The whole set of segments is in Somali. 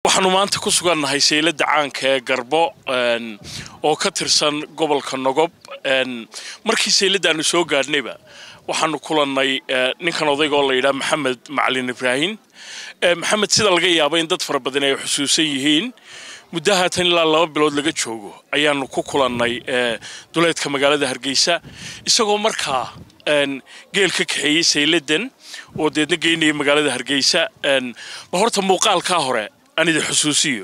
waxaanu maanta ku sugannahay sayladda caanka ee garbo oo ka tirsan gobolka nogob markii sayladdaanu soo gaadhnayba waxaanu kulannay ninkan odayga oo la yidhaha maxamed macalin ibraahim maxamed sida laga yaabo in dad fara badan ay xusuusan yihiin muddo haatan ilaa laba bilood laga joogo ayaanu ku kulannay duleedka magaalada hargeysa isagoo markaa geel ka kaxeeyey sayladdan oo deedna geynaya magaalada hargeysa ba horta muuqaalkaa hore aan idin xusuusiyo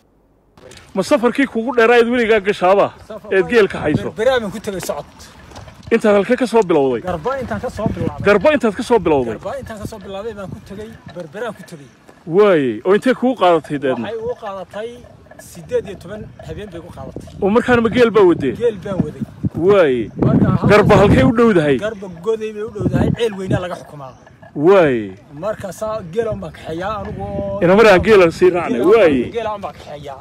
ma safarkii kugu dheeraayd weligaa gashaaba eed geel ka hayso berberaaban ku tegay socod intaad halkee ka soo bilowday garba intaan ka soo bilaabay garbo intaad ka soo bilowday garba intaan ka soo bilaabay baan ku tegay berberaan ku tegay waaye oo intee kugu qaadatay deedna waxay ugu qaadatay siddeed iyo toban habeen bay ugu qaadatay oo markaana ma geel baa wadee geel baan waday waaye marka halka- garba halkay u dhowdahay garba goday bay u dhowdahay ceel weynaa laga xukumaa waaye marka saa geela unbaan kaxeeyaa anigu oo inamaraa geela sii raacnay waaye geela unbaan kaxeeyaa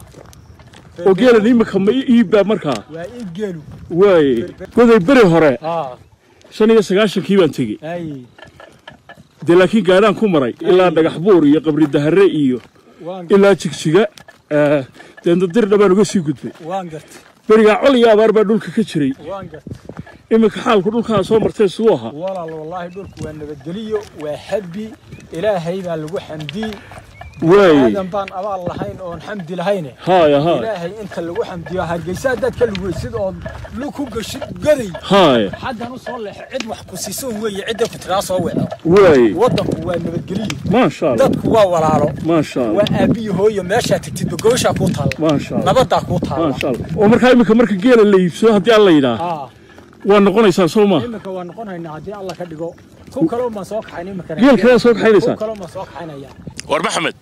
oo geelan imika ma iibbaa markaa waa in geelu waaye goday beri hore haa shan iyo sagaashankii baan tegey ay dee laakiin gaadhaan ku maray ilaa dhagax buur iyo qabri dahare iyo waan ilaa jigjiga eh, deedna dirdha baan uga sii gudbay waan gartay berigaa col iyo abaar baa dhulka ka jiray waan gartay iminka xaalku dhulkaa soo martay siduu ahaa walaal wallaahi dhulku waa nabadgeliyo waa habbi ilaahay baa lagu xamdii waaye aadan baan abaal lahayn oon xamdi lahayne haaya haaya ilaahay inta lagu xamdiyo hargeysa haddaad ka lugeysid ood lug ku gashid gaday haaya xaggan u soo leexo cid wax ku siisan weeye cidda ku tiraa soo weco waaye waddanku waa nabadgeliyo maasha allah dadku waa walaalo maasha allah waa aabbiyo hooyo meeshaa tegtidba gooshaa kuu taalla maasha allah nabaddaa kuu taalla maasha allah oo markaa iminka marka geela la iibsado haddii alla yidhaah aa waa noqonaysaa soo maaha iminka waa noqonaynaa haddii alla ka dhigo ku kaloo maan soo kaxayn iminkana geel kalea soo ku kaxaynaysaa kaloo maan soo kaxaynaya war maxamed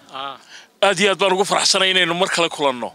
aad iyo aad baan ugu faraxsanay inaynu mar kale kulanno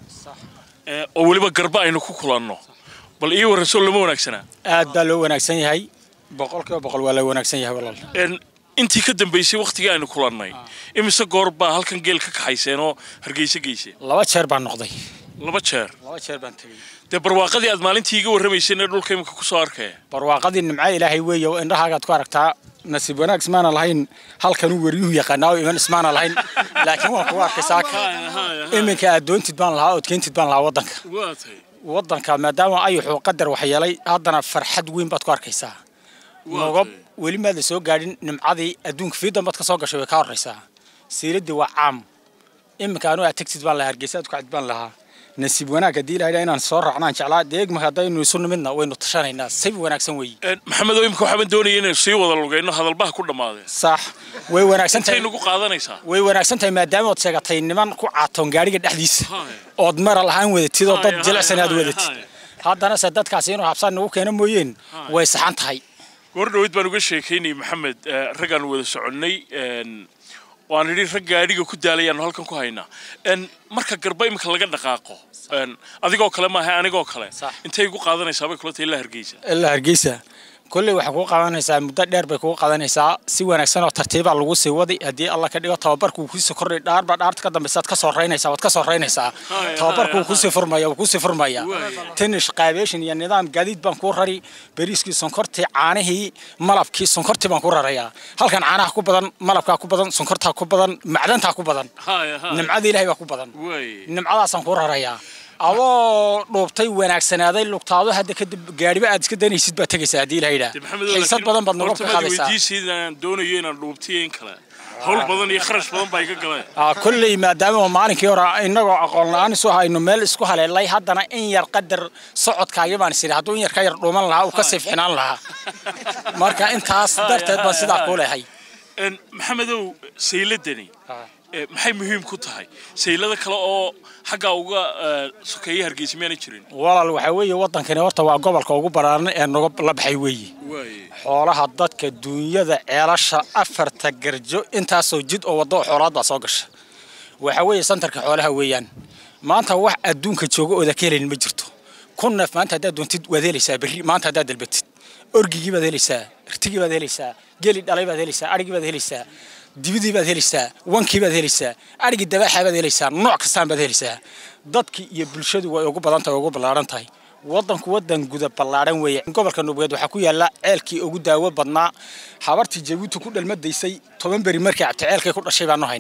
Eh, oo weliba garba aynu ku kulanno bal ii warran soo lama wanaagsanaa aad baa loo wanaagsan yahay boqol kiiba boqol waa loo wanaagsan yahay walaal En, intii ka dambaysay wakhtigii aynu kulannay imise goor baa halkan geel ka kaxayseen oo hargeysa geyseen laba jeer baan noqday laba jeer laba jeer baan tegey dee barwaaqadii aad maalintii iga warramayseen ee dhulka imika ku soo arkaya barwaaqadii nimca ilaahay weeye oo indhahaagaad ku aragtaa nasiib wanaag ismaana lahayn halkanuu weriyuhu yaqaanaa oo iman ismaana lahayn laakiin waan kugu arkay saaka iminka aad doontid baan lahaa ood keentid baan lahaa waddanka waa tay waddanka maadaama ayuxuu qadar waxyeelay haddana farxad weyn baad ku arkaysaa nogob weli maad la soo gaadhin nimcadii adduunka fiidan baad ka soo gashay way ka horraysaa siiradii waa caam iminka anu aad tegtid baan lahaa hargeysa aad ku cad baan lahaa nasiib wanaag haddii ilahay inaan soo raacnaan jeclaa dee egmaka haddaynu isu nimidna waynu tashanaynaa si wanaagsan weeye En, maxamedow imika waxaan doonaya inaynu sii wada lugayno hadalbaha ku dhammaadeen sax way wanaagsan intay tahay nagu qaadanaysaa way wanaagsan tahay maadaama ood sheegatay niman ku caatoon gaadhiga dhexdiisa Haye. ood mara lahaan wadatid oo dad Haye, jilicsan aad haye, wadatid haye. haddana se dadkaasi inuu habsaan nagu keeno mooyeen way saxan tahay goor dhaweyd baan uga sheekaynayay maxamed eh, raggaan wada soconnay en, waan idhi rag gaadhiga ku daalayaanu halkan ku haynaa En, marka garba imika laga dhaqaaqo en, adigoo kale maaha anigoo kale Sax. intay igu qaadanaysaa bay kula tahay ilaa hargeysa ilaa hargeysa kolley waxay kugu qabanaysaa muddo dheer bay kugu qadanaysaa si wanaagsan oo tartiibaa lagu sii wadi haddii alla ka dhigo tababarku wuu kusii kordhay dhaarba dhaarta ka dambaysaad ka soo raynaysaa waad ka soo raynaysaa Haye, tababarku wuu haye, kusii furmaya wuu kusii furmaya Waay. tinish qaabeeshin iyo nidaam gaadiid baan kuu rari bariiskii sonkortii caanihii malabkii sonkortii baan ku rarayaa halkan caanaha ku badan malabkaa ku badan sonkortaa ku badan macdantaa ku badan nimcada ilaahay baa ku badan nimcadaasaan kuu rarayaa adoo dhuubtay wanaagsanaaday lugtaado hadda kadib gaadhiba aad iska danaysid baad tegaysaa haddii ilaha yidhaah xiisad badan baad noga qaadaysaa weydiisayda aan doonayo inaan dhuubtiyo in kale hawl badan iyo kharash badan baa iga galeen Ah, kolley maadaama maalinkii hore innagoo aqoon la-aan isu hayno meel isku haleelay haddana in yar qadar socodkaaga baan is idhi hadduu in yar ka yar dhuuman lahaa uu ka sii ficnaan lahaa marka intaas darteed baan sidaa kuu lehay En, maxamedow sayladani eh, maxay muhiim ku tahay saylada kale oo xaggaa uga eh, sokeeya hargeysa miyaana jirin walaal waxaa weeye waddankani horta waa gobolka ugu ballaaran ee noga la baxay weeye xoolaha dadka duunyada ceelasha afarta garjo intaasoo jid oo waddo oo xoolaad baa soo gasha waxaa weeye santarka xoolaha weeyaan maanta wax adduunka jooga ooda ka helayn ma jirto kun neef maanta haddaad doontid waad helaysaa berri maanta haddaad dalbatid orgigii baad helaysaa irtigii baad helaysaa geli dhalay baad helaysaa adhigii baad helaysaa dibidii baad helaysaa wankii baad helaysaa adhigii dabaaxa baad helaysaa nooc kastaan baad helaysaa dadkii iyo bulshadu way ugu badan tahay ugu ballaaran tahay waddanku waddan guda ballaaran weeye gobolka nubugeed waxaa ku yaalla ceelkii ugu daawo badnaa habartii jabuuti ku dhalmadaysay toban beri markii cabti ceelkay ku dhashay baanu haynaa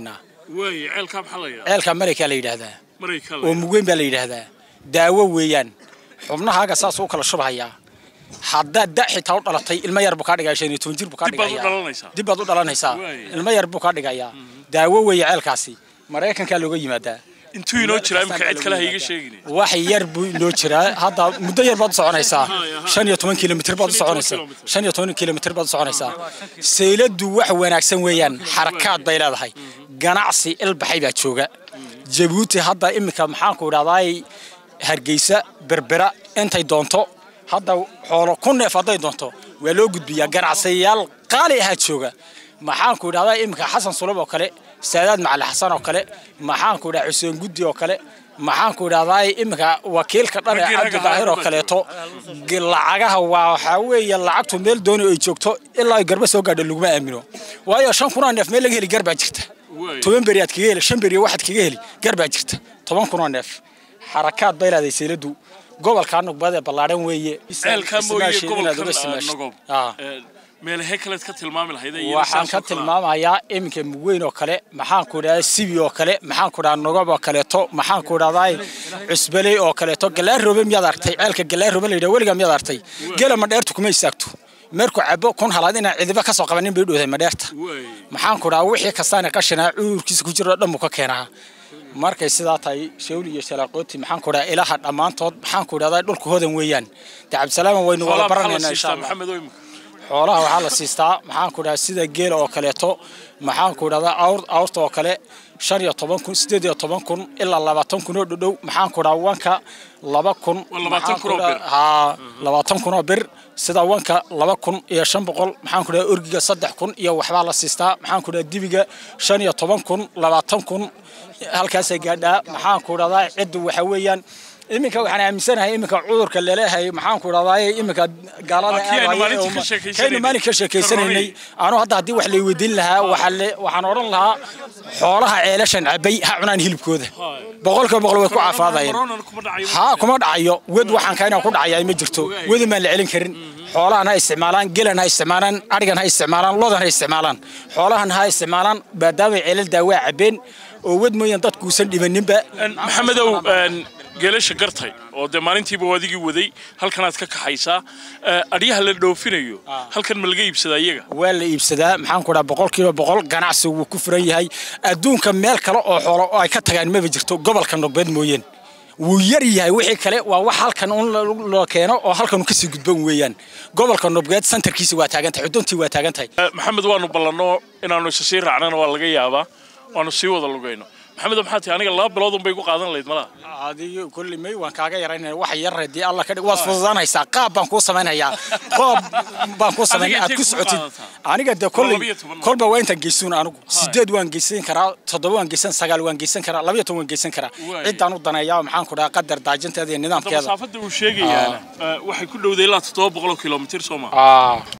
waay ceelkaa maxaa la yidhaha ceelka maraykaa la yidhaahdaa maraykan oo mugweyn baa la yidhaahdaa daawo weeyaan xubnahaaga saas u kala shubhayaa haddaad da xitaa u dhalatay ilmo yar buu kaa dhigaya shan iyo toban jir buu kaa Dib baad u dhigayaa dhalanaysaa. dib baad u dhalanaysaa Waay. ilmo yar buu kaa dhigayaa daawo weeye ceelkaasi maraykankaa looga yimaadaa intuu inoo jiraa imika cid kale ha iga sheegin wax yar buu inoo jiraa hadda muddo yar baad u soconaysaa shan iyo toban kilomitr baad u soconaysaa kilomitir. shan iyo toban kilomitr baad u soconaysaa sayladu wax wanaagsan weeyaan xarakaad bay leedahay ganacsi ilbaxay baa jooga jabuuti hadda iminka maxaanku idhahdaay hargeysa berbera intay doonto hadda xoolo ku neef hadday doonto waa loo gudbiyaa ganacsiyayaal qaali ahaa jooga maxaanku idhahdaa iminka xasan sulub oo kale saadaad macali xasan oo kale maxaanku idhahdaa xuseen guddi oo kale maxaanku idhahdaa iminka wakiilka dhan ee Raggii ragga cabdi daahir oo ahaa kaleeto g- lacagaha waa waxaa weeye lacagtu meel dooni ay joogto ilaa ay garba soo gaadho laguma aamino waayo shan kunoo neef meel laga heli gar baa jirta Waay. toban beri aad kaga heli shan beri waxaad kaga heli gar baa jirta toban kunoo neef xarakaad bay leedahay seyladu gobolkaa nugbad ee ballaadhan weeye ceelkaa mooye Ismaashiin inaad uga gobolkan simaashid. nogob Ah. meelahee kaleed ka tilmaami lahayd waxaan ka tilmaamayaa iminka mugweyn oo kale maxaanku idhahdaa sibi oo kale maxaanku idhahdaa nogob oo kaleeto maxaanku idhahdaa cusbaley oo kaleeto galaarobe miyaad aragtay ceelka galaarobe la yidhaha weligaa miyaad aragtay gela madheertu kuma istaagto meerku cabo kun halaad inaan cidiba ka soo qabanin bay dhowdahay madheerta maxaanku idhahdaa wixii kastaana qashinaa cudurkiisa ku jiro dhan buu ka keenaa markay sidaa tahay shawli iyo shalaaqooti maxaanku idhahdaa ilaha dhammaantood maxaanku idhahdaa dhulka hodan weeyaan de cabdisalaama waynu wada baranaynaa insha allah maxamed oo imika xoolaha waxaa la siistaa maxaanku idhahdaa sida geela oo kaleeto maxaanku idhahdaa awr awrta oo kale shan iyo toban kun sideed iyo toban kun ilaa labaatan kun oo dhodhow maxaanku idhahdaa wanka laba kun Waa labaatan kun oo maxaanku bir. idhahdaa- haa labaatan kun oo bir sida wanka laba kun iyo shan boqol maxaanku idhahdaa orgiga saddex kun iyo waxbaa la siistaa maxaanku idhahdaa dibiga shan iyo toban kun labaatan kun halkaasay gaadhaa maxaanku idhahdaa ciddu waxa weeyaan iminka waxaan aaminsanahay iminka cudurka laleeyahay maxaanku idhahdaa iminka gaalada Waa kii aynu aadaya maalintii ee ka uma- sheekaysanaynay. kaynu maalin ka sheekaysanaynay anu hadda haddii wax lay weydiin lahaa waxaa le- waxaan odhan lahaa xoolaha ceelashan cabay ha cunaan hilibkooda boqolkiiba boqol way ku caafaadayeen Corona kuma dhacayo haa kuma dhacayo wed waxaan kayna ku dhacayaa ma jirto wedin baan la celin karin xoolahan ha isticmaalaan gelan ha isticmaalaan adhigan ha isticmaalaan lodan ha isticmaalaan xoolahan ha isticmaalaan maadaamay ceelal daawaa cabeen oo wed mooyaan dadkuusan dhibaninba maxamedow een, geelasha gartay oo dee maalintiiba waadigii waday halkanaad ka kaxaysaa Eh, adhyaha la dhoofinayo halkan ma laga iibsadaa iyaga waa la iibsadaa maxaan ku dhaha boqol kiiba boqol ganacsi wuu ku furan yahay adduunka meel kale oo xoolo oo ay ka tagaan maba jirto gobolka nogbeed mooyeen wuu yar yahay wixii kale waa wax halkan un la- loo keeno oo halkan kasii gudban weeyaan gobolka nogbeed santarkiisa waa taagan tahay xuduntii waa taagan tahay Eh, maxamed waanu ballanno inaanu isa sii raacnana waa laga yaabaa waanu sii wada lugayno maxamed maxaa tihi aniga laba bilood unbay ku qaadan lahayd malaha adiga kulli may waan kaaga yaraynaya wax yar hadii alla ka dhig waad fududaanaysaa qaab baan kuu samaynayaa qoob baan kuu samaynaya aad intee ku kugu socotid qaadataa? aniga de labiyo kolley toban mar. kolba waa intaan geysuun anigu sideed waan geysan karaa toddoba waan geysan sagaal waan geysan karaa labiyo toban waan geysan karaa Waay. ciddaan u daneeyaa maxaan ku dhahaa qadar daajinteeda iyo Hadda nidaamkeeda masaafada uu sheegayaana eh, waxay ku dhowday ilaa toddoba boqol oo kilomitir soo maha Ah.